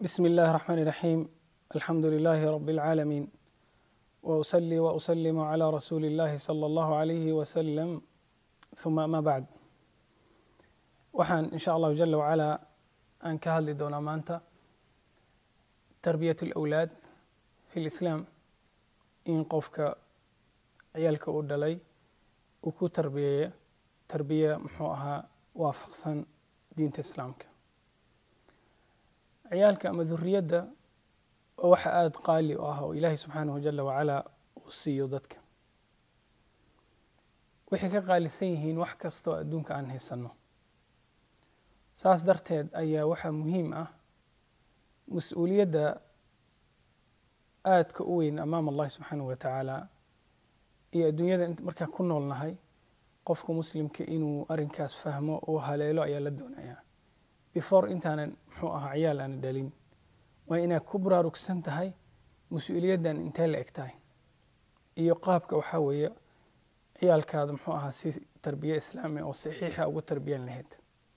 بسم الله الرحمن الرحيم الحمد لله رب العالمين واصلي واسلم على رسول الله صلى الله عليه وسلم ثم ما بعد waxaan in sha allahu jala wacalaa aan ka hadli doonaa maanta tarbiyat alawlaad fi lislaam in qofka ciyaalka uu dhalay uu ku tarbiyeeyo tarbiya muxuu ahaa waafaqsan diinta islaamka ciyaalka ama duriyadda oo waxa aada qaali u ah oo ilaahay subxaanahu jala wacalaa uu siiyo dadka waxay ka qaalisan yihiin wax kastoo adduunka aan haysanno saas darteed ayaa waxaa muhiim ah mas-uuliyadda aadka u weyn amaam allahi subxaanahu wa tacaala iyo adduunyada markaa ku noolnahay qofka muslimka inuu arrinkaas fahmo oo haleelo ayaa la doonayaa before intaanan muxuu ahaa ciyaal aana dhalin waa inaad ku baraarugsan tahay mas-uuliyaddan intee la eg tahay iyo qaabka waxaa weeye ciyaalkaada muxuu ahaa si tarbiye islaami oo saxiixa ugu tarbiyan lahayd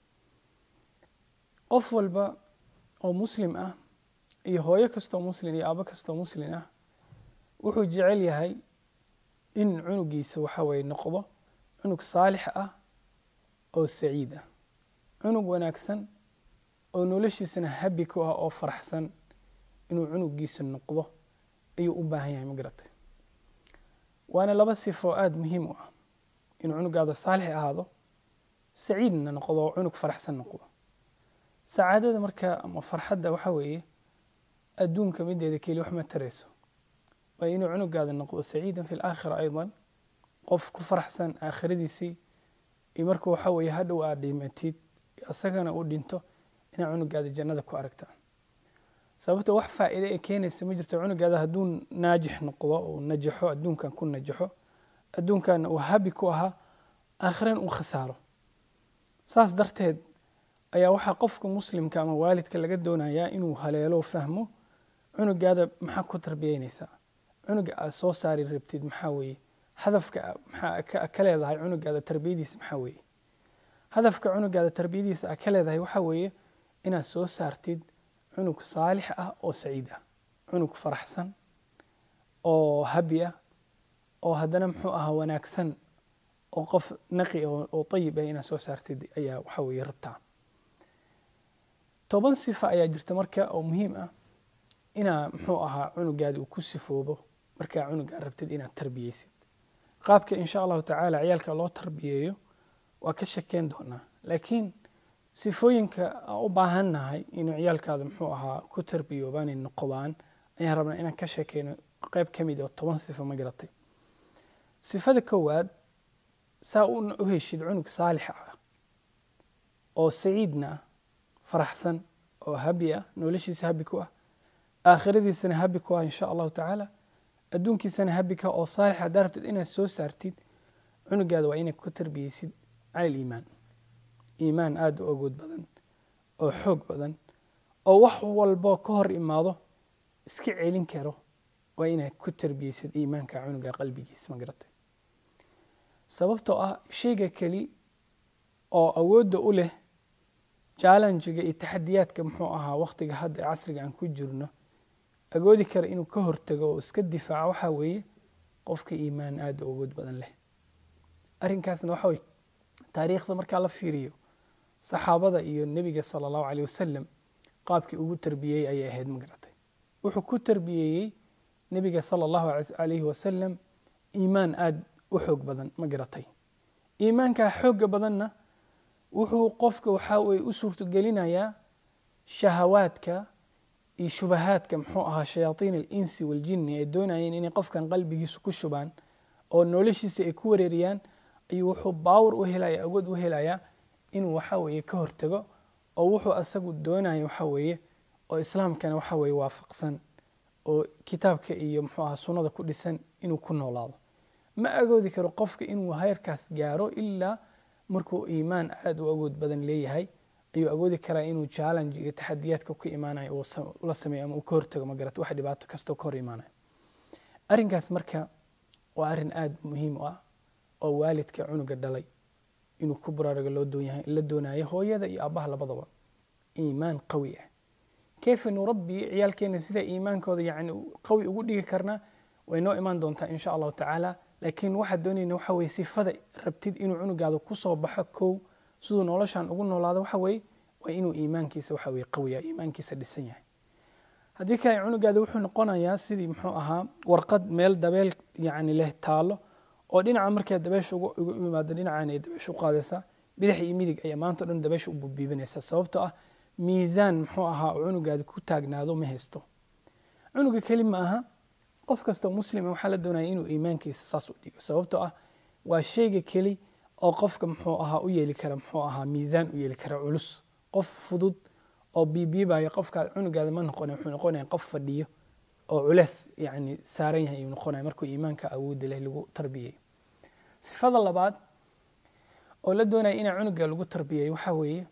qof walba oo muslim ah iyo hooyo kastoo muslim iyo aabo kastoo muslim ah wuxuu jecel yahay in cunugiisa waxa weye noqdo cunug saalix ah oo saciid ah cunug wanaagsan oo noloshiisana habi ku ah oo faraxsan inuu cunugiisa noqdo ayuu u baahan yahay magaratay waana laba sifo aada muhiim u ah inuu cunugaada saalix ahaado saciidna noqdo oo cunug faraxsan noqdo sacaadada marka ama farxadda waxa weeye adduunka mideeda keli wax ma tarayso waa inuu cunugaada noqdo saciidan fi laakhira aydan qof ku faraxsan aakhiradiisii iyo marka waxa weeye hadhow aad dhimatid isagana uu dhinto inaad cunugaada jannada ku aragtaan sababto wax faa'iide ee keenaysa ma jirto cunugaada hadduu naajix noqdo uu najaxo adduunkan ku najaxo adduunkanna uu habi ku ahaa aakhiran uu khasaaro saas darteed ayaa waxaa qofka muslimka ama waalidka laga doonayaa inuu haleelo fahmo cunugaada maxaa ku tarbiyeynaysaa cunuga aad soo saari rabtid maxaa weeye hadafka maxaa ka leedahay cunugaada tarbiyadiisa maxaa weeye hadafka cunugaada tarbiyadiisa aa ka leedahay waxaa weeye inaad soo saartid cunug saalix ah oo saciid ah cunug faraxsan oo habi ah oo haddana muxuu ahaa wanaagsan oo qof naqi oo ayib ah inaad soo saartid ayaa waxa weeye rabtaa toban sifa ayaa jirta marka oo muhiim ah inaa muxuu ahaa cunugaadi uu ku sifoobo markaa cunugaa rabtid inaad tarbiyeysid qaabka insha allahu tacaala ciyaalka loo tarbiyeeyo waa ka shakeen doonaa laakiin sifooyinka aan u baahannahay inuu ciyaalkaada muxuu ahaa ku tarbiyoobaanay noqdaan ayaan rabnaa inaan ka sheekeyno qeyb ka mid oo toban sifo ma garatay sifada koowaad saa u heshid cunug saalix ah oo saciidna ah faraxsan oo habi ah noloshiisa habi ku ah aakhiradiisana habi ku ah insha allahu tacaala adduunkiisana habi ka oo saalix haddaa rabtid inaad soo saartid cunugaada waa inaad ku tarbiyeysid cala aliimaan iimaan aada u agood badan oo xoog badan oo wax walbo ka hor imaado iska celin karo waa inaad ku tarbiyeysid iimaanka cunuga qalbigiisa ma garatay sababtoo ah shayga keli oo awoodda u leh jallenjiga iyo taxadiyaadka muxuu ahaa wakhtiga hadda ee casriga aan ku jirno agoodi kara inuu ka hortago oo iska difaaco waxaa weeye qofka iimaan aada u awood badan leh arrinkaasna waxa weye taariikhda markaa la fiiriyo saxaabada iyo nebiga sala allahu caleyh wasalam qaabkii ugu tarbiyeyey ayay ahayd ma garatay wuxuu ku tarbiyeeyey nebiga sala allahu calayhi wasalam iimaan aada u xoog badan ma garatay iimaankaa xoogga badanna wuxuu qofka waxaa weye u suurtogelinayaa shahawaadka iyo shubahaadka muxuu ahaa shayaaiin alinsi waljinni ay doonayeen inay qofkan qalbigiisu ku shubaan oo noloshiisa ay ku wareeriyaan ayuu wuxuu baawar u helaya awood u helayaa inuu waxa weeye ka hortago oo wuxuu asagu doonaya waxa weeye oo islaamkana waxa weeye waafaqsan oo kitaabka iyo muxuu ahaa sunnada ku dhisan inuu ku noolaado ma agoodi karo qofka inuu heyrkaas gaaro ilaa markuu iimaan aada u awood badan leeyahay ayuu awoodi karaa inuu challenge iyo taxadiyaadka ku imaanayo uu la sameeyo ama uu ka hortago magarat wax dhibaato kastoo ka hor imaanayo arrinkaas marka waa arrin aada muhiim u ah oo waalidka cunuga dhalay inuu ku baraarugo loo doonyahay la doonayo hooyada iyo aabbaha labadaba iimaan qawi ah kayfa nurabbi ciyaalkeena sida iimaankooda yani qawi ugu dhigi karnaa way noo imaan doontaa insha allahu tacaala laakiin waxaad doonayna waxa weye sifada rabtid inuu cunugaada kusoo baxo kow siduu noloshan ugu noolaado waxa weye waa inuu iimaankiisa waxa weye qawiya iimaankiisa dhisan yahay haddii kale cunugaada wuxuu noqonayaa sidii muxuu ahaa warqad meel dabeel yani leh taalo oo dhinaca markay dabeesha ugu imaado dhinacan ay dabeesha u qaadaysaa bidix iyo midig ayaa maanta o dhan dabeesha u bubiibinaysaa sababtoo ah miisaan muxuu ahaa oo cunugaada ku taagnaado ma haysto cunuga keli ma aha qof kastoo muslima waxaa la doonaya inuu iimaankiisa saas u dhigo sababtoo ah waa shayga keli oo qofka muxuu ahaa u yeeli kara muxuu ahaa miisaan u yeeli kara culus qof fudud oo biibiibaya qofka cunugaada ma noqonay wuxuu noqonaya qof fadhiyo oo culeys yani saaran yahay ayuu noqonaya markuu iimaanka awoodda leh lagu tarbiyeeyo sifada labaad oo la doonaya inaa cunuga lagu tarbiyeeyo waxaa weeye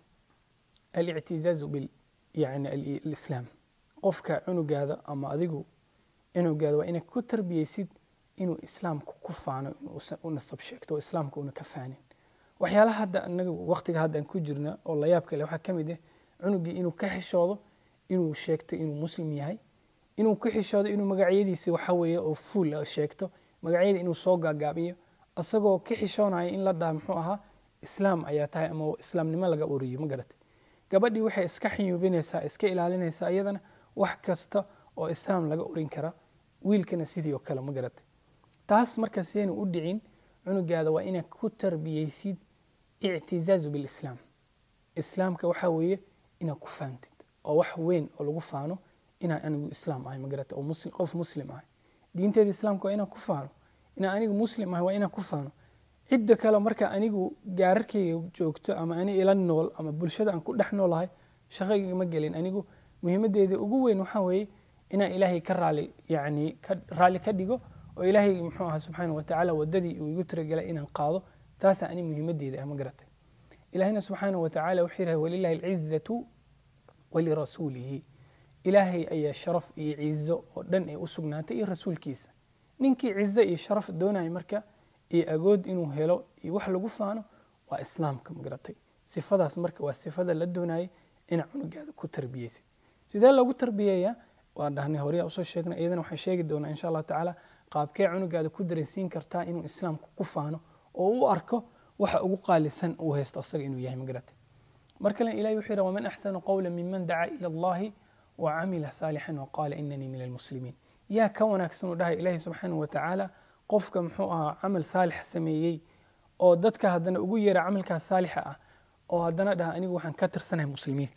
alictizaazu bil yani alislaam qofka cunugaada ama adigu cunugaada waa inaad ku tarbiyeysid inuu islaamka ku faano inuusan u nasab sheegto oo islaamka una ka faanin waxyaalaha hadda anaga waqtiga hadda aan ku jirna oo layaab kale waxaa ka mid ah cunugii inuu ka xishoodo inuu sheegto inuu muslim yahay inuu ku xishoodo inuu magacyadiisa waxa weeye oo fuul sheegto magacyada inuu soo gaagaabiyo isagoo ka xishoonaya in la dhaha muxuu ahaa islaam ayaa tahay ama islaamnimo laga oriyo ma garatay gabadhii waxay iska xiyuubinaysaa iska ilaalinaysaa iyadana wax kasta oo islaam laga orin kara wiilkana sidii oo kale ma garatay taas marka siyayna u dhicin cunugaada waa inaad ku tarbiyeysid ictizaazu bilislaam islaamka waxaa weeye inaad ku faantid oo wax weyn oo lagu faano inaan anigu islaam ahay ma garatay oo qof muslim ahay diinteeda islaamka waa inaan ku faano inaan anigu muslim ahay waa inaan ku faano cidda kale marka anigu gaararkayga joogto ama ani ila nool ama bulshada aan ku dhex noolahay shaqayga ma gelin anigu muhiimadeeda ugu weyn waxaa weeye inaan ilaahay ka raali yani raalli ka dhigo oo ilaahay muxuu ahaa subxaana watacaala wadadii uu igu tiragelay inaan qaado taasaa ani muhiimadeeda ah ma garatay ilaahayna subxaana watacaala wuxuu yidhahay walilahi alcizatu walirasuulihi ilaahay ayaa sharaf iyo cizo oo dhan ay u sugnaatay iyo rasuulkiisa ninkii cizo iyo sharaf doonaya marka iyo agood inuu helo iyo wax lagu faano waa islaamka magaratay sifadaas marka waa sifada la doonayay inaa cunugaada ku tarbiyeysid sidee loogu tarbiyeeyaa waa dhahnay horyaa usoo sheegnay iyadana waxaan sheegi doonaa insha allahu tacaala qaabkee cunugaada ku dareensiin kartaa inuu islaamka ku faano oo u arko waxa ugu qaalisan uu haysto asaga inuu yahay magaratay mar kale ilahi wuxuu yidhaha waman axsanu qawla miman dacaa ila allahi wacamila saalixan waqaala inanii min almuslimiin yaa ka wanaagsan uu dhahay ilaahi subxaanahu watacaala qofka muxuu ahaa camal saalix sameeyey oo dadka haddana ugu yeera camalkaas saalixa ah oo haddana dhaha anigu waxaan ka tirsanahay muslimiinta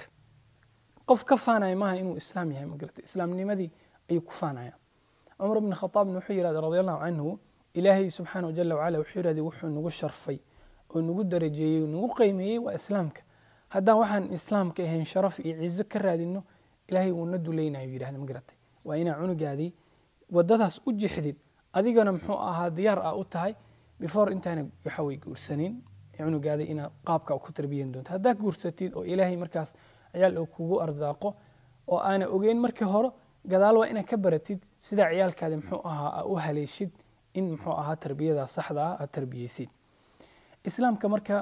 qof ka faanaya maaha inuu islaam yahay magarata islaamnimadii ayuu ku faanaya cumar bn khaaabna wuxuu yidhahda radi allahu canhu ilaahay subxaanahu jala wacala wuxuu yidhahday wuxuu nagu sharfay oo nagu darajeeyey nagu qiimeeyey waa islaamka haddaan waxaan islaamka ahayn sharaf iyo cizo ka raadino ilaahay wuuna dulaynayo yidhahda magaratay waa inaa cunugaadii wadadaas u jixdid adigana muxuu ahaa diyaar ah u tahay before intaana waxa way guursanin cunugaada inaad qaabka ku tarbiyan doonto haddaa guursatid oo ilaahay markaas ciyaal uu kugu arsaaqo oo aana ogeyn markii hore gadaal waa inaad ka baratid sidaa ciyaalkaada muxuu ahaa aa u haleeshid in muxuu ahaa tarbiyada saxda ah aad tarbiyeysid islaamka marka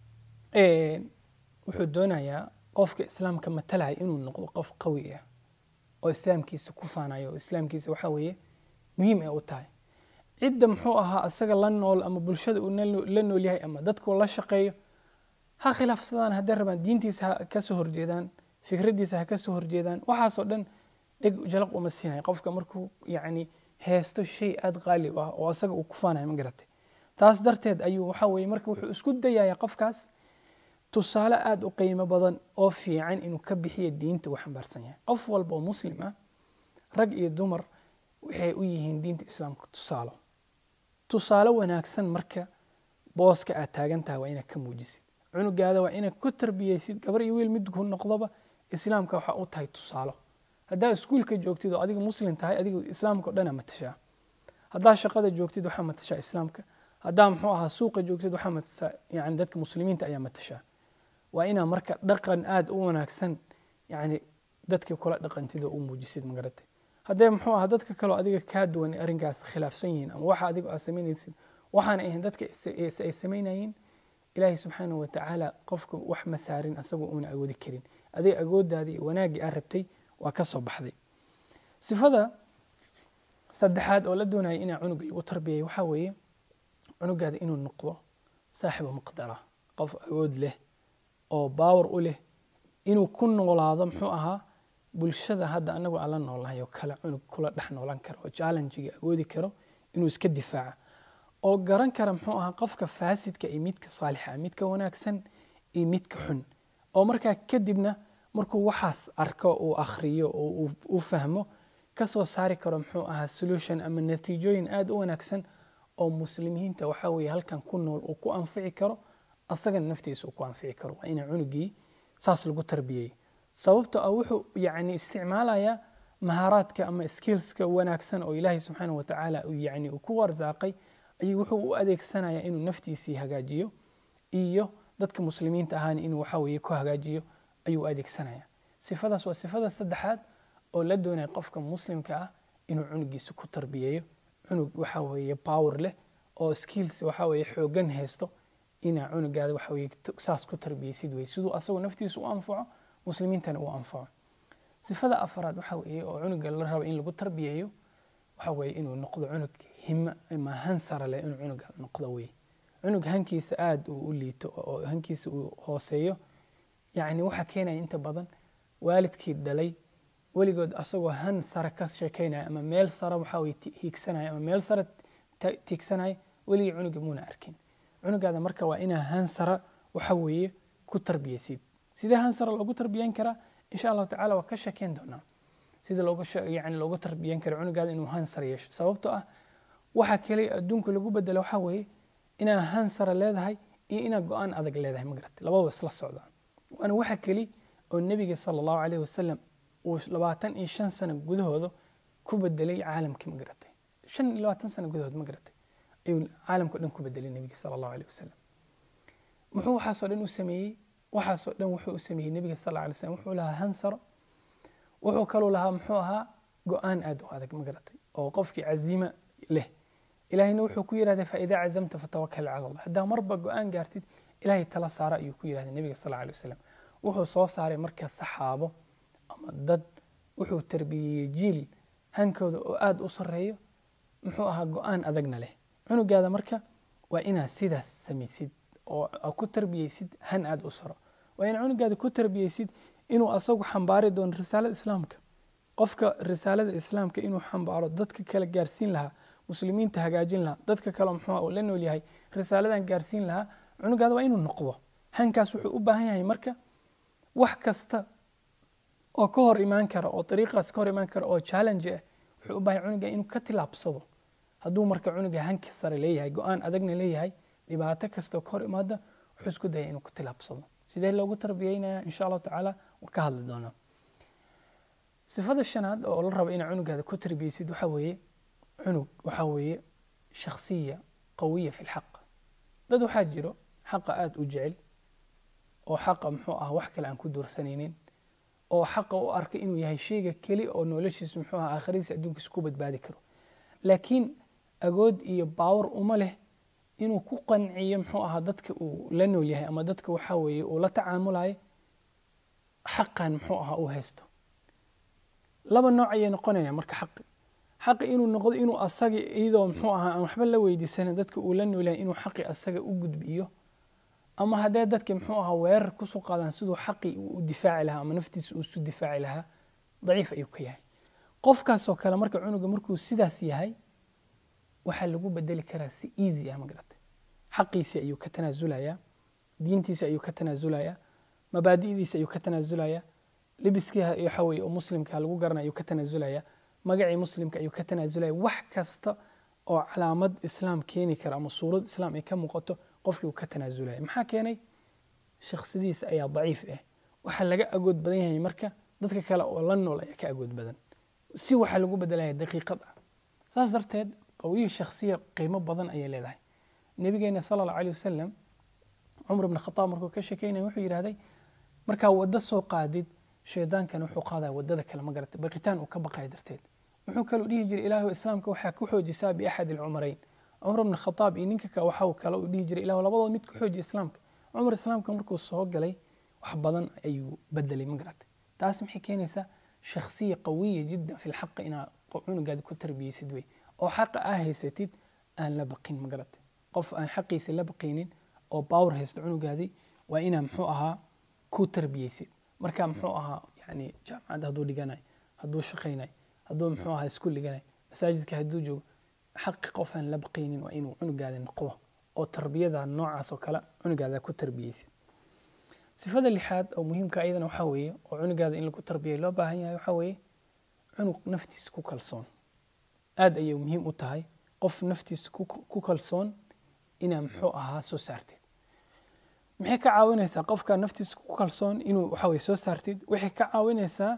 wuxuu doonayaa qofka islaamka matalaya inuu noqdo qof qawi ah oo islaamkiisa ku faanayo oo islaamkiisa waxa weeye muhiim ay u tahay cidda muxuu ahaa asaga la nool ama bulshada uu la nool yahay ama dadku la shaqeeyo ha khilaafsadaan hadday rabaan diintiisa ha ka soo horjeedaan fikraddiisa ha ka soo horjeedaan waxaasoo dhan dheg jalaq uma siinayo qofka markuu yacni heesto shay aada qaali u ah oo asaga uu ku faanayo ma garatay taas darteed ayuu waxa weeye marka wuxuu isku dayayaa qofkaas tusaale aada u qiimo badan oo fiican inuu ka bixiyo diinta uu xambaarsan yahay qof walba oo muslim ah rag iyo dumar waxay u yihiin diinta islaamka tusaalo tusaale wanaagsan marka booska aad taagan tahay waa inaad ka muujisid cunugaada waa inaad ku tarbiyeysid gabar iyo wiil mid ku noqdoba islaamka waxaa u tahay tusaalo haddaa iskuulka joogtid oo adiga muslim tahay adiga islaamka o dhanaa matashaa haddaa shaqada joogtid waxaa matashaa islaamka haddaa muxuu ahaa suuqa joogtid waxaa matashaa yani dadka muslimiinta ayaa matashaa waa inaa marka dhaqan aada u wanaagsan yani dadka kula dhaqantid oo u muujisid magaratay haddee muxuu ahaa dadka kaleo adiga kaa duwan arrinkaas khilaafsan yihiin ama waxa adiga aad samaynaysid waxaana ahayn dadka ay samaynayeen ilaahay subxaanahu watacaala qofka wax ma saarin asagoo uuna awoodi karin adig agooddaada iyo wanaaggii aad rabtay waa ka soo baxday sifada saddexaad oo la doonaya inaa cunuga lagu tarbiyay waxaa weeye cunugaada inuu noqdo saaxibu maqdara qof awood leh oo baawar u leh inuu ku noolaado muxuu ahaa bulshada hadda anagu aan la noolnahay oo kale cunug kula dhex noolan karo oo challengiga awoodi karo inuu iska difaaca oo garan kara muxuu ahaa qofka faasidka iyo midka saalixa midka wanaagsan iyo midka xun oo markaa kadibna markuu waxaas arko uu akhriyo oo uu fahmo ka soo saari karo muxuu ahaa solution ama natiijooyin aada u wanaagsan oo muslimiinta waxaa weeye halkan ku nool uu ku anfici karo asagana naftiisa uu ku anfici karo waa ina cunugii saas lagu tarbiyey sababto ah wuxuu yani isticmaalayaa mahaaraadka ama skillska wanaagsan oo ilaahay subxaana watacaala yani uu ku warsaaqay ayuu wuxuu u adeegsanayaa inuu naftiisii hagaajiyo iyo dadka muslimiinta ahaana inuu waxa weeye ku hagaajiyo ayuu u adeegsanaya sifadaas waa sifada saddexaad oo la doonaya qofka muslimka ah inuu cunugiisa ku tarbiyeeyo cunug waxa weeye power leh oo skills waxa weeye xoogan haysto inaa cunugaada waxa weeye saas ku tarbiyeysid wey siduu asagu naftiisa u anfaco muslimiintana uu anfaco sifada afraad waxa weeye oo cunuga la rabo in lagu tarbiyeeyo waxa weeye inuu noqdo cunug hima ama hansara leh inuu cunuga noqdo wey cunug hankiisa aada uu u liito oo hankiisa uu hooseeyo yacni waxaa keenaya inta badan waalidkii dhalay weligood asagoo han sare ka sheekeynaya ama meel sare waxa weye hiigsanaya ama meel sare tiigsanaya weligii cunuga muuna arkin cunugaada marka waa inaa han sare waxa weeye ku tarbiyeysid sidee han sare loogu tarbiyeyn karaa insha allahu tacala waa ka sheekeyn doonaa sida looga yani loogu tarbiyeyn karo cunugaada inuu han sare yeesho sababtoo ah waxa kale adduunka lagu bedelo waxaa weeye inaa han sare leedahay iyo inaa go-aan adag leedahay magarata labadaba isla socdaan waana waxa keli oo nebiga sala allahu caleyhi wasalam uu labaatan iyo shan sano gudahooda ku bedelay caalamkii magaratay shan iyo labaatan sano gudahood magaratay ayuu caalamkao dhan ku bedelay nebiga sala allahu aleyh wasalam muxuu waxaasoo dhan u sameeyey waxaasoo dhan wuxuu u sameeyey nebiga sal alay slam wuxuu lahaa hansaro wuxuu kaluu lahaa muxuu ahaa go-aan aada u adag magaratay oo qofkii caziima leh ilahayna wuxuu ku yidhahday faidaa cazamta fatawakal cala allah haddaa marba go-aan gaartid ilahay tala saara ayuu ku yidhahday nebiga sal alay wasalam wuxuu soo saaray marka saxaabo ama dad wuxuu tarbiyeyey jiil hankooda oo aada u sareeyo muxuu ahaa go-aan adagna leh cunugaada marka waa inaad sidaas samaysid oo ku tarbiyeysid han aada u saro waa inaad cunugaada ku tarbiyeysid inuu asagu xambaari doono risaalada islaamka qofka risaalada islaamka inuu xambaaro dadka kale gaarsiin lahaa muslimiinta hagaajin lahaa dadka kale muxuu la nool yahay risaaladan gaarsiin lahaa cunugaada waa inuu noqdo hankaas wuxuu u baahan yahay marka wax kasta oo ka hor imaan kara oo dariiqaas ka hor imaan kara oo challenge ah wuxuu u baahan cunuga inuu ka tilaabsado hadduu marka cunuga hanki sare leeyahay go-aan adagna leeyahay dhibaato kastoo ka hor imaada wuxuu isku daya inuu ka tilaabsado sidee loogu tarbiyeynaya insha allahu tacaala waan ka hadli doonaa sifada shanaad oo la rabo inaa cunugaada ku tarbiyeysid waxaa weeye cunug waxaa weeye shakhsiya qawiya fi lxaq dad waxaa jiro xaqa aada u jecel oo xaqa muxuu ah wax kale aan ku doorsanaynin oo xaqa u arka inuu yahay sheyga keli oo noloshiisa muxuu ah aakhiradiisa adduunkiisa ku badbaadi karo laakiin agood iyo baawar uma leh inuu ku qanciyo muxuu ahaa dadka uu la nool yahay ama dadka waxaa weeye uu la tacaamulayo xaqan muxuu ahaa uu haysto laba nooc ayay noqonaya marka xaqi xaqi inuu noqdo inuu asaga iyadoo muxuu ahaa aan waxba la weydiisanin dadka uu la nool yahay inuu xaqi asaga u gudbiyo ama haddee dadka muxuu ahaa weerar kusoo qaadaan siduu xaqi u difaaci lahaa ama naftiisa uu isu difaaci lahaa daciif ayuu ka yahay qofkaasoo kale marka cunuga markuu sidaas yahay waxaa lagu bedeli karaa si easy ah magarata xaqiisi ayuu ka tanaasulayaa diintiisa ayuu ka tanaasulayaa mabaadi'diisa ayuu ka tanaasulayaa libiskii waxa weye oo muslimka lagu garanaya ayuu ka tanaasulayaa magacii muslimka ayuu ka tanaasulaya wax kasta oo calaamad islaam keeni kara ama suurad islaam ay ka muuqato qofkii uu ka tanaasulaya maxaa keenay shakhsadiisa ayaa daciif ah waxaa laga agood badan yahay marka dadka kale oo la nool ayaa ka agood badan si waxaa lagu bedelaya daqiiqad ah saas darteed qawiyi shakhsiya qiimo badan ayay leedahay nabigeena sala allahu aleyh wasalam cumar ibn khataab markuu ka sheekeynaya wuxuu yidhahday markaa waddo soo qaadid shaydaankana wuxuu qaadaya waddada kale ma garatay baqitaan uu ka baqaya darteed wuxuu kaluu dhihi jiray ilaahu islaamka waxaa ku xoojisaa biaxad alcumarayn cumar ibn khataab iyo ninka waxa kale uu dhihi jiray ilahu labadooda mid ku xoojiya islaamka cumar islaamka markuu soo galay wax badan ayuu bedelay ma garatay taas maxay keenaysaa shakhsiya qawiya jiddan fi lxaqi inaad cunugaada ku tarbiyeysid wey oo xaqa aa haysatid aan la baqin magarata qof aan xaqiisa la baqaynin oo baawar haysto cunugaadii waa inaa muxuu ahaa ku tarbiyeysid marka muxuu ahaa yani jaamacadda hadduu dhiganayo hadduu shaqaynayo hadduu muxuu ahaa iskuul dhiganayo masaajidka hadduu joogo xaqi qof aan la baqaynin waa inuu cunugaada noqdo oo tarbiyada noocaas oo kale cunugaada ku tarbiyeysid sifada lixaad oo muhiimka ayadana waxaa weeye oo cunugaada in lagu tarbiyay loo baahan yahay waxaa weeye cunug naftiisa ku kalsoon aad ayay muhiim u tahay qof naftiisa ku kalsoon inaa muxuu ahaa soo saartid maxay ka caawinaysaa qofka naftiisa ku kalsoon inuu waxa weye soo saartid waxay ka caawinaysaa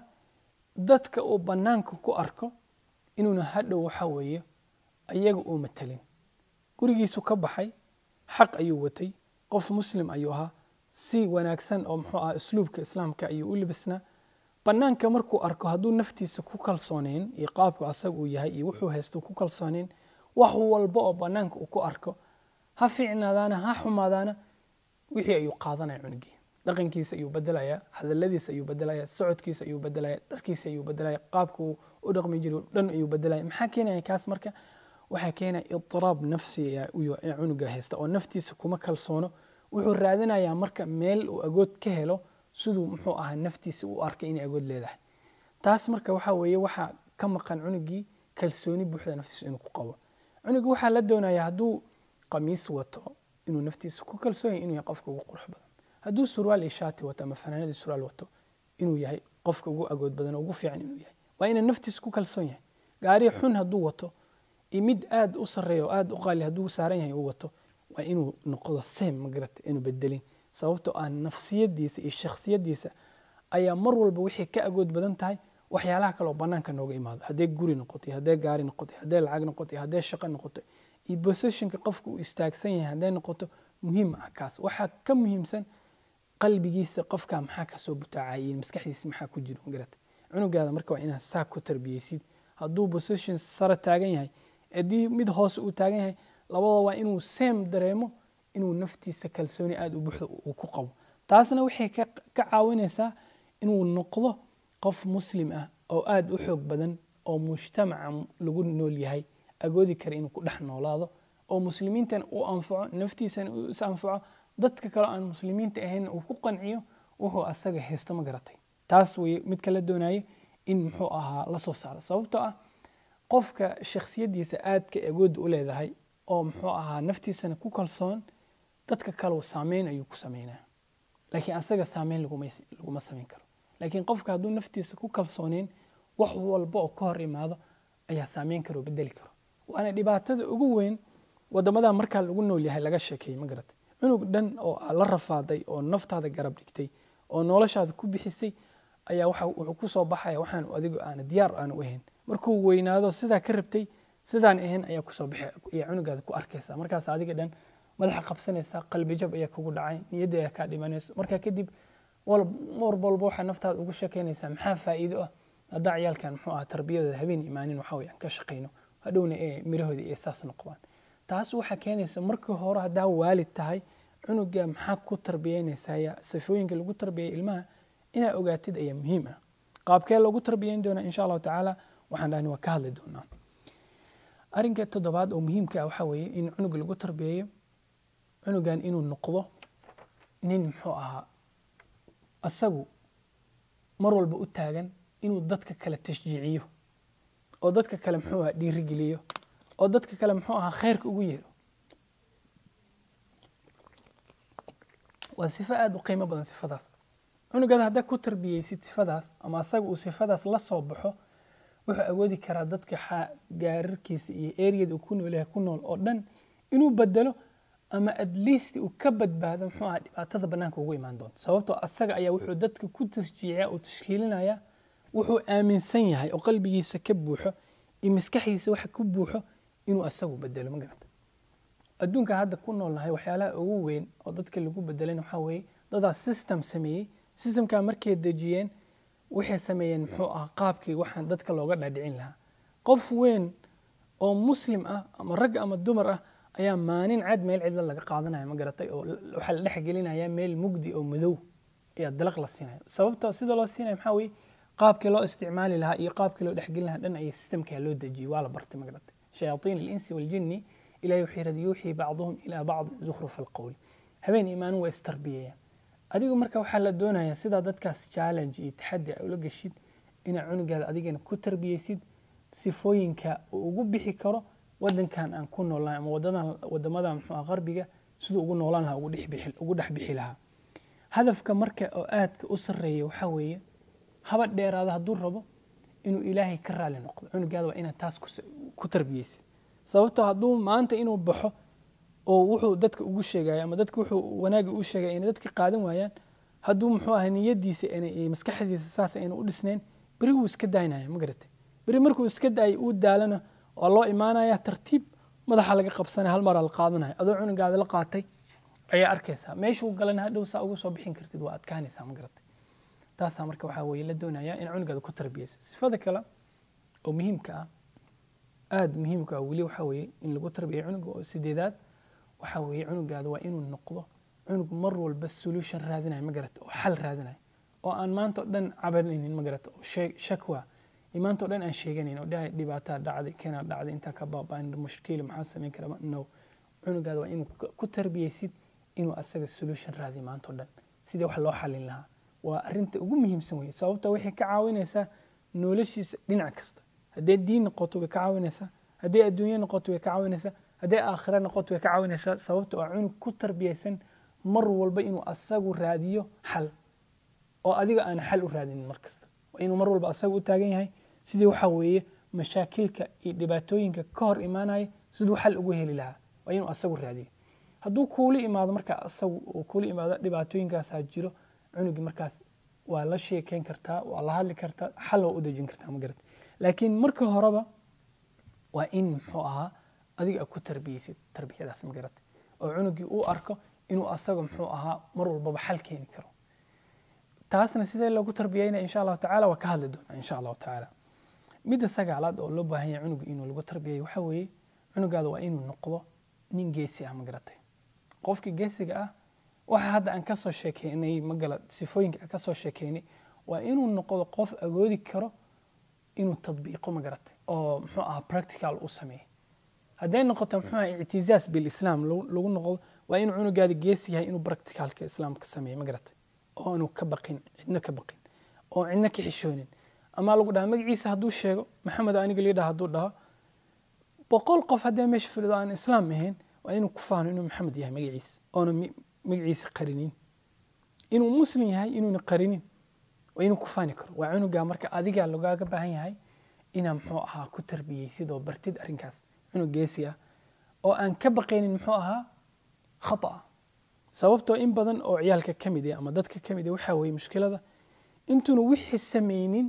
dadka uu bannaanka ku arko inuuna hadhow waxa weeye iyaga uu matalin gurigiisu ka baxay xaq ayuu watay qof muslim ayuu ahaa si wanaagsan oo muxuu ahaa usluubka islaamka ayuu u libisnaa bannaanka markuu arko hadduu naftiisa ku kalsooneyn iyo qaabku asaga uu yahay iyo wuxuu haysto ku kalsooneyn wax walba oo bannaanka uu ku arko ha fiicnaadaana ha xumaadaana wixii ayuu qaadanaya cunugii dhaqankiisa ayuu bedelayaa hadaladiisa ayuu bedelayaa socodkiisa ayuu bedelayaa dharkiisa ayuu bedelayaa qaabka uu u dhaqmi jiray dhan ayuu bedelaya maxaa keenaya kaas marka waxaa keenaya idiraab nafsi ee cunuga haysta oo naftiisa kuma kalsoono wuxuu raadinayaa marka meel uu agood ka helo siduu muxuu ahaa naftiisa u arkay inay agood leedahay taas marka waxa weeye waxaa ka maqan cunugii kalsooni buuxda naftiisa inuu ku qabo cunuga waxaa la doonayaa hadduu qamiis wato inuu naftiisa ku kalsoon yahay inuu yahay qofka ugu qurux badan hadduu surwaal iyo shaati wato ama fanaanadii surwaal wato inuu yahay qofka ugu agood badan oo ugu fiican inuu yahay waa inuu naftiisa ku kalsoon yahay gaari xun hadduu wato iyo mid aad u sarreeya oo aad u qaali hadduu saaran yahay uu wato waa inuu noqdo sem magarata inuu bedelin sababtoo ah nafsiyadiisa iyo shakhsiyadiisa ayaa mar walba wixii ka agood badan tahay waxyaalaha kale oo bannaanka nooga imaado hadday guri noqotay hadday gaari noqotay hadday lacag noqotay hadday shaqo noqotay iyo positionka qofka uu istaagsan yahay hadday noqoto muhiim ah kaas waxaa ka muhiimsan qalbigiisa qofka maxaa kasoo butaacayeen maskaxdiisa maxaa ku jiro magarata cunugaada marka waa inaad saa ku tarbiyeysid hadduu position sare taagan yahay haddii mid hoose uu taagan yahay labada waa inuu seem dareemo inuu naftiisa kalsooni aada u buuxdo uu ku qabo taasna waxay ka caawinaysaa inuu noqdo qof muslim ah oo aada u xoog badan oo mujtamaca lagu nool yahay agoodi kara inuu ku dhex noolaado oo muslimiintana uu anfaco naftiisana uu is anfaco dadka kaleo aan muslimiinta ahayn uu ku qanciyo wuxuu asaga haysto ma garatay taas wey midka la doonayo in muxuu ahaa la soo saaro sababtoo ah qofka shakhsiyadiisa aadka agoodda u leedahay oo muxuu ahaa naftiisana ku kalsoon dadka kaleu saameyn ayuu ku sameynaya laakiin asaga saameyn laguma samayn karo laakiin qofka hadduu naftiisa ku kalsooneyn wax walba oo ka hor imaado ayaa saameyn karo bedeli karo waana dhibaatada ugu weyn wadamada markaa lagu nool yahay laga sheekeeyey ma garatay cunug dhan oo la rafaaday oo naftaada garab dhigtay oo noloshaada ku bixisay ayaa wuxuu ku soo baxaya waxaan adigo aana diyaar aana u ahayn markuu weynaado sidaa ka rabtay sidaan ahayn ayaa kusoo baxay ayaa cunugaada ku arkaysa markaas adiga dhan madaxa qabsanaysa qalbijab ayaa kugu dhacay niyadda ayaa kaa dhimanayso markaa kadib mar walba waxaa naftaada ugu sheekeynaysaa maxaa faa'iido ah haddaa ciyaalkan muxuu ahaa tarbiyadooda habeen imaanin waxa weye aan ka shaqayno hadhowna ee mirahooda ee saas noqdaan taas waxaa keenaysa markii hore haddaa waalid tahay cunuga maxaa ku tarbiyeynaysaa sifooyinka lagu tarbiyay ilmaha inaa ogaatid ayaa muhiim ah qaabkee loogu tarbiyeyn doonaa insha allahu tacaala waxaan dhahni waa ka hadli doonaa arrinka toddobaad oo muhiimka ah waxaa weeye in cunuga lagu tarbiyeeyo cunugan inuu noqdo nin muxuu ahaa asagu mar walba u taagan inuu dadka kale tashjiiciyo oo dadka kale muxuu ahaa dhiirigeliyo oo dadka kale muxuu ahaa khayrka ugu yeero waa sifo aada u qiimo badan sifadaas cunugaada haddaa ku tarbiyeysid sifadaas ama asaga uu sifadaas la soo baxo wuxuu awoodi karaa dadka gaararkiisa iyo eriyada uu ku nool yahay ku nool oo dhan inuu bedelo ama at least uu ka badbaado muxuu ahaa dhibaatada bannaanka ugu imaan doonto sababtoo asaga ayaa wuxuu dadka ku tasjiiciya uu tashkiilinaya wuxuu aaminsan yahay oo qalbigiisa ka buuxo iyo maskaxdiisa waxa ku buuxo inuu asagu bedelo ma garata adduunka hadda ku noolnahay waxyaalaha ugu weyn oo dadka lagu bedelan waxaa weeye dadaa system sameeyey systemkaa markay dejiyeen waxay sameeyeen muxuu ah qaabkii waxaan dadka looga dhaadhicin lahaa qof weyn oo muslim ah ama rag ama dumar ah ayaa maalin cad meel cidla laga qaadanaya ma garatay oo waxaa la dhex gelinaya meel mugdi oo madow ayaa dalaq la siinaya sababta sida loo siinaya maxaa weeye qaabkii loo isticmaali lahaa iyo qaabkii loo dhexgelin lahaa dhan ayay systemkaa loo dejiyey waa la bartay magaratay shayaaiin alinsi waljinni ilahi wuxuu yidhahda yuuxii bacduhum ilaa bacdin zukhrufa alqowli habeen imaanin waa istarbiyayaan adigu marka waxaa la doonayaa sidaa dadkaas challenge iyo taxaddi a ula geshid inaad cunugaada adigana ku tarbiyeysid sifooyinka uu ugu bixi karo wadankan aan ku noolnahay ama wadadan wadamada muxuu qarbiga siduu ugu noolaan lahaa ugu dhex bixi lahaa hadafka marka oo aadka u sarreeya waxaa weeye haba dheeraada hadduu rabo inuu ilaahay ka raali noqdo cunugaada waa inaad taas ku tarbiyeysid sababtoo hadduu maanta inuu baxo oo wuxuu dadka ugu sheegaya ama dadka wuxuu wanaagi u sheegaya inay dadka qaadan waayaan hadduu muxuu ahay niyadiisa maskaxdiisa saas ayna u dhisnayn beri wuu iska daynaya ma garatay beri markuu iska daayay uu daalana waa loo imaanaya tartiib madaxa laga qabsanaya hal maraa la qaadanaya adoo cunugaada la qaatay ayaa arkaysaa meeshuu galana hadhow saa uga soo bixin kartid waa adkaanaysaa ma garatay taasaa marka waxaa weeye la doonaya in cunugaada ku tarbiyeysa sifada kale oo muhiimka ah aada muhiimka ah weli waxaa weeye in lagu tarbiya cunuga oo sideedaad waxaa weeye cunugaada waa inuu noqdo cunug mar walba solution raadinayo ma garata oo xal raadinayo oo aan maanta o dhan cabanaynin ma garata oo shakwa iyo maanta o dhan aan sheeganayn oo dhahay dhibaataa dhacday kena dhacday intaa ka baaba'an mushkiil maxaa samayn kara no cunugaada waa inuu ku tarbiyeysid inuu asaga solution raadiyo maanta o dhan sidii wax loo xalin lahaa waa arinta ugu muhiimsan weye sababta waxay ka caawinaysaa noloshiisa dhinac kasta haddee diin noqoto way ka caawinaysaa haddii adduunye noqoto way ka caawinaysaa haddii aakhira noqoto way ka caawinaysaa sababta waa cunug ku tarbiyeysan mar walba inuu asagu raadiyo xal oo adiga aan xal u raadinin mar kasta waa inuu mar walba asaga u taagan yahay sidii waxaa weeye mashaakilka iyo dhibaatooyinka ka hor imaanaya siduu xal ugu heli lahaa waa inuu asagu raadiyo hadduu kuula imaado markaa asagu uu kuula imaado dhibaatooyinkaasaa jiro cunugii markaas waa la sheekeyn kartaa waa la hadli kartaa xal waa u dejin kartaa ma garata laakiin marka horeba waa in muxuu ahaa adiga aad ku tarbiyeysid tarbiyadaas ma garata oo cunugii uu arko inuu asaga muxuu ahaa mar walbaba xal keeni karo taasna sidee loogu tarbiyeynaya insha allahu tacala waa ka hadli doonaa insha allahu tacaala midda sagaalaad oo loo baahan yahay cunuga inuu lagu tarbiyayo waxaa weeye cunugaada waa inuu noqdo nin geesi ah ma garatay qofkii geesiga ah waxa hadda aan kasoo sheekeynay magala sifooyinka aan kasoo sheekeynay waa inuu noqdo qof agoodi karo inuu tadbiiqo ma garatay oo muxuu ahaa practical u sameeyo hadday noqoto muxuu ahaa ictizaaz bilislaam lagu noqdo waa inuu cunugaada geesi yahay inuu practicalka islaamka sameeyo ma garatay oo aanu ka baqin cidna ka baqin oo cidna ka xishoonin ama lagu dhaha magaciisa hadduu sheego maxamed aniga lii dhaha hadduu dhaho boqol qof haddee meesha filido aan islaam ahayn waa inuu ku faano inuu maxamed yahay magaciisa oona magaciisa qarinin inuu muslim yahay inuuna qarinin waa inuu ku faani karo waa cunugaa marka adigaa lagaaga baahan yahay inaa muxuu ahaa ku tarbiyeysid oo bartid arrinkaas cunug geesi ah oo aan ka baqaynin muxuu ahaa khata sababtoo in badan oo ciyaalka ka mid ah ama dadka ka mid ah waxaa weeye mushkilada intuuna wixii samaynin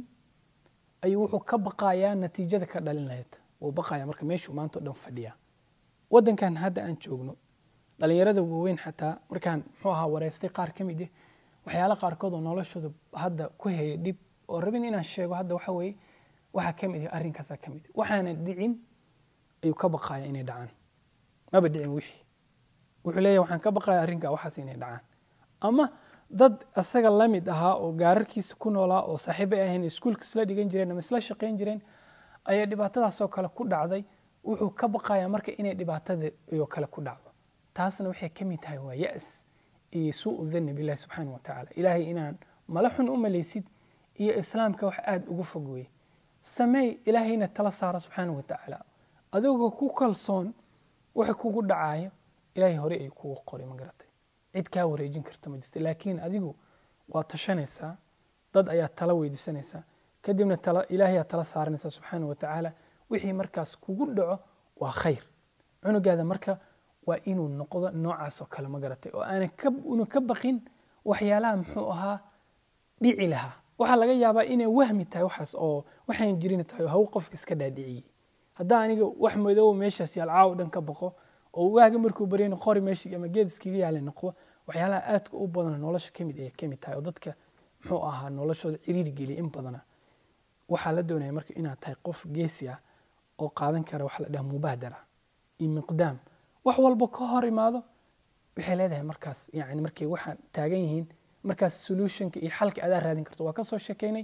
ayuu wuxuu ka baqayaa natiijada ka dhalin lahayd wuu baqayaa marka meeshuu maanta o dhan fadhiyaa waddankan hadda aan joogno dhalinyarada waaweyn xataa markaan muxuu ahaa wareystay qaar ka mid ah waxyaala qaarkood oo noloshooda hadda ku haya dhib oo rabin inaan sheego hadda waxa weeye waxaa ka mid ah arrinkaasaa ka mid ah waxaana dhicin ayuu ka baqaya inay dhacaan maba dhicin wixii wuxuu leeyahy waxaan ka baqaya arrinkaa waxaas inay dhacaan ama dad asaga la mid ahaa oo gaararkiisa ku noolaa oo saaxiibay ahayn iskuulka isla dhigan jireen ama isla shaqayn jireen ayaa dhibaatadaasoo kale ku dhacday wuxuu ka baqayaa marka inay dhibaatada oo kale ku dhacdo taasna waxay ka mid tahay waa ya-s iyo suu danni billahi subxaana wa tacaala ilaahay inaan mala xun u malaysid iyo islaamka wax aada uga fog weye sameey ilaahayna tala saara subxaana wa tacaala adigoo ku kalsoon waxa kugu dhacaayo ilaahay hore ay kugu qoray ma garatay cid kaa wareejin karta ma jirta laakiin adigu waa tashanaysaa dad ayaa tala weydiisanaysaa kadibna tala ilaahayaa tala saaranaysaa subxaana wa tacaala wixii markaas kugu dhaco waa khayr cunugaada marka waa inuu noqdo noocaas oo kale ma garatay oo aanan ka unu ka baqin waxyaalaha muxuu ahaa dhici lahaa waxaa laga yaabaa inay wahmi tahay waxaas oo waxaan jirin tahay oo haw qofka iska dhaadhiciyey haddaa aniga wax madoobo meeshaas yaal caaw dhan ka baqo oo waaga markuu baryana qori meeshii ama geed iskaga yaala noqdo waxyaalaha aadka u badana nolosha kamid ay kamid tahay oo dadka muxuu ahaa noloshooda ciriiri geliya in badana waxaa la doonaya marka inaad tahay qof geesi ah oo qaadan kara waxa la dhaha mubaadara iyo miqdaam wax walba ka hor imaado waxay leedahay markaas yani markay waxaan taagan yihiin markaas solutionka iyo xalka adaa raadin karto waa kasoo sheekeynay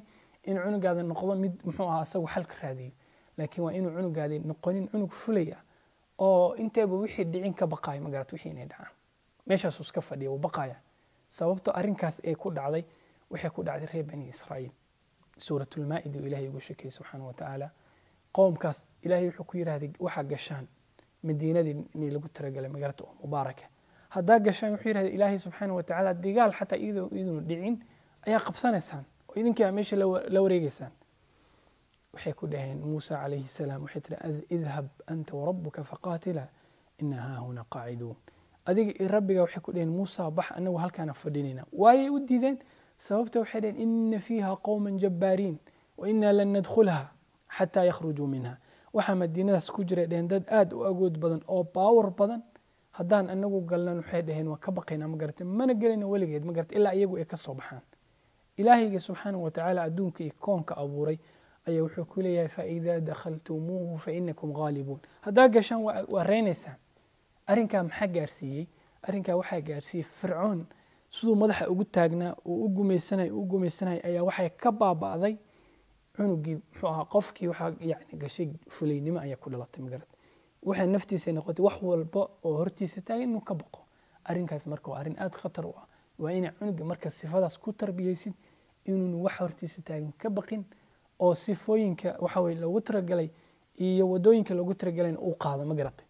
in cunugaada noqdo mid muxuu ahaa asagu xalka raadiyo laakiin waa inuu cunugaadi noqonin cunug fulaya oo inteeba wixii dhicin ka baqaayo magarat wixii inay dhacaan meeshaasuu iska fadhiya wuu baqaya sababto arrinkaas ee ku dhacday waxay ku dhacday reer bani israa'iil suuratulmaa'ida uu ilahay ugu sheekayey subxaana wa tacaala qowmkaas ilaahay wuxuu ku yidhahday waxaa gashaan madiinadii inay lagu talagalay magaalada oo mubaaraka haddaa gashaan wuxuu yidhahday ilaahay subxaana wa tacaala digaal xataa iyadoo idinu dhicin ayaa qabsanaysaan oo idinkaa meesha la wareegeysaan waxay ku dhaheen muusa calayhi salaam waxay tiri idhab anta warabuka faqaatila ina haahuna qaaciduun adiga iyo rabbiga waxay ku dhaheen muusa bax anagu halkaana fadhinayna waayay u diideen sababta waxay dhaheen ina fiiha qowman jabbaariin wa inaa lan nadkhulha xataa yakhrujuu minha waxaa madiinadaas ku jira dheheen dad aada u agood badan oo baawar badan haddaan anagu galnan waxay dhaheen waa ka baqaynaa ma garata mana gelayna weligeed ma garata ilaa iyagu ay ka soo baxaan ilaahayga subxaana wa tacaala adduunka iyo koonka abuuray ayaa wuxuu ku leeyahay faidaa dakhaltumuuhu fainakum ghaalibuun haddaa gashaan waa reynaysaan arrinkaa maxaa gaarsiiyey arrinkaa waxaa gaarsiiyey fircoon siduu madaxa ugu taagnaa uu u gumaysanay u gumaysanay ayaa waxay ka baaba'day cunugii muxuu ahaa qofkii waxaa yani gashay fulaynimo ayaa ku dhalatay magarad waxay naftiisa noqotay wax walba oo hortiisa taagan inuu ka baqo arrinkaas marka waa arrin aada khatar u ah waa inay cunuga marka sifadaas ku tarbiyeysid inuunu wax hortiisa taagan ka baqin oo sifooyinka waxa weye loogu talagalay iyo wadooyinka loogu talagalayna uu qaado ma garatay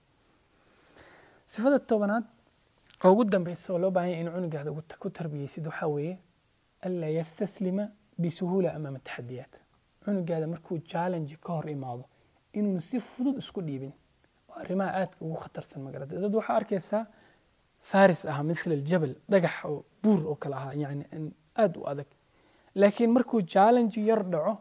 sifada tobanaad oo ugu dambeysa oo loo baahan yahay in cunugaada ku tarbiyeysid waxaa weeye anlaa yastaslima bisuhuula amaama taxadiyaat cunugaada markuu challenge ka hor imaado inuunu si fudud isku dhiibin oo arrimaha aadka ugu khatarsan ma garatay dad waxaa arkaysaa faris ahaa mithla aljabal dhagax oo buur oo kale ahaa yani aada u adag laakiin markuu challenge yar dhaco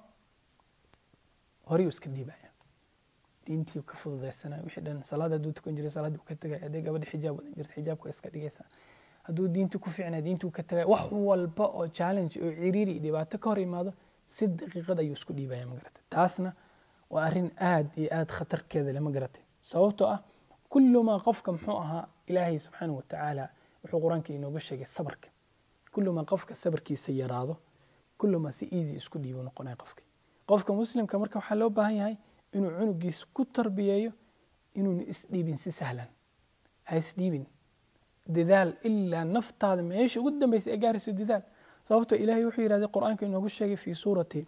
horay iska dhiibaya diintii ka fududaysanaya wixii dhan salaad hadduu tukan jiray salaad uu ka tegaya hadday gabadha xijaab wadan jirta xijaabka iska dhigaysaa hadduu diintii ku fiicnaa diintii uu ka tegaya wax walba oo challenge oo ciriiri iyo dhibaato ka hor imaado si daqiiqad ayuu isku dhiibaya ma garatay taasna waa arrin aad iyo aad khatarkeeda leh ma garatay sababtoo ah kullumaa qofka muxuu ahaa ilaahay subxaana wa tacaala wuxuu qur-aanka inooga sheegay sabarka kullumaa qofka sabarkiisa yaraado kullumaa si easy isku dhiibo noqonaya qofki qofka muslimka marka waxaa loo baahan yahay inuu cunugiisa ku tarbiyeeyo inuuna isdhiibin si sahlan ha isdhiibin dadaal ilaa naftaada meesha ugu dambeysa ee gaarayso dadaal sababtoo ilaahay wuxuu yidhahday qur-aanka inoogu sheegay fii suurati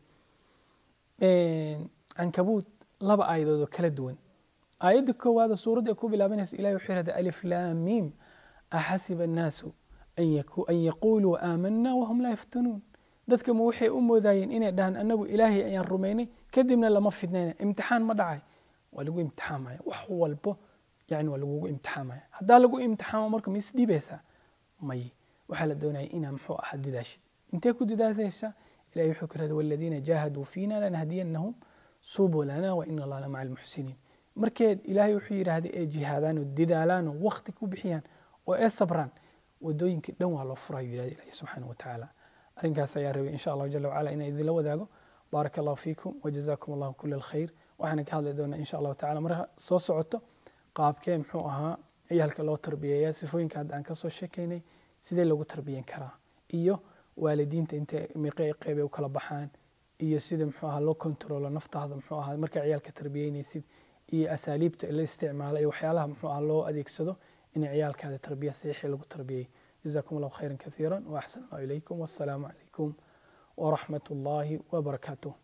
cankabuud laba aayadood oo kala duwan aayadda koowaada suuradda ay ku bilaabanayso ilahay wuxuu yidhahday alif laam miim axasiba annaasu an yaquuluu aamanna wahum laa yaftanuun dadka ma waxay u moodayeen inay dhahaan anagu ilaahay ayaan rumaynay kadibna lama fidnayna imtixaan ma dhacay waa lagu imtixaamaya wax walbo yani waa lagugu imtixaamaya haddaa lagu imtixaamo marka ma isdhiibaysaa may waxaa la doonaya inaa muxuu ahaa didaashid intee ku didaashaysa ilahay wuxuu ku yirahda waladiina jaahaduu fiina lanahdiyannahum subulana wa ina allaha lamaca almuxsiniin markeed ilaahay wuxuu yidhaahday ee jihaadaan oo didaalaan oo waqti ku bixiyaan oo ee sabraan wadooyinkii dhan waa loo furayo yidhahda ilahi subxaana wa tacaala arrinkaas ayaa rabay insha allahu jala wacala inaan idinla wadaago baaraka allahu fiikum wajazakum allahu kula alkhayr waxaana ka hadli doonaa insha allahu tacala marka soo socoto qaabkee muxuu ahaa ciyaalka loo tarbiyeeya sifooyinka hadda aan kasoo sheekaynay sidee loogu tarbiyen karaa iyo waalidiinta intay meeqe qeybe u kala baxaan iyo sida muxuu ahaa loo kontrolo naftaada muxuu ahaa markaa ciyaalka tarbiyeynaysid iyo asaaliibta la isticmaalo iyo waxyaalaha muxuu ahaa loo adeegsado inay ciyaalkaada tarbiya saxiixii lagu tarbiyey جزاكم الله خيرا كثيرا وأحسن الله إليكم والسلام عليكم ورحمة الله وبركاته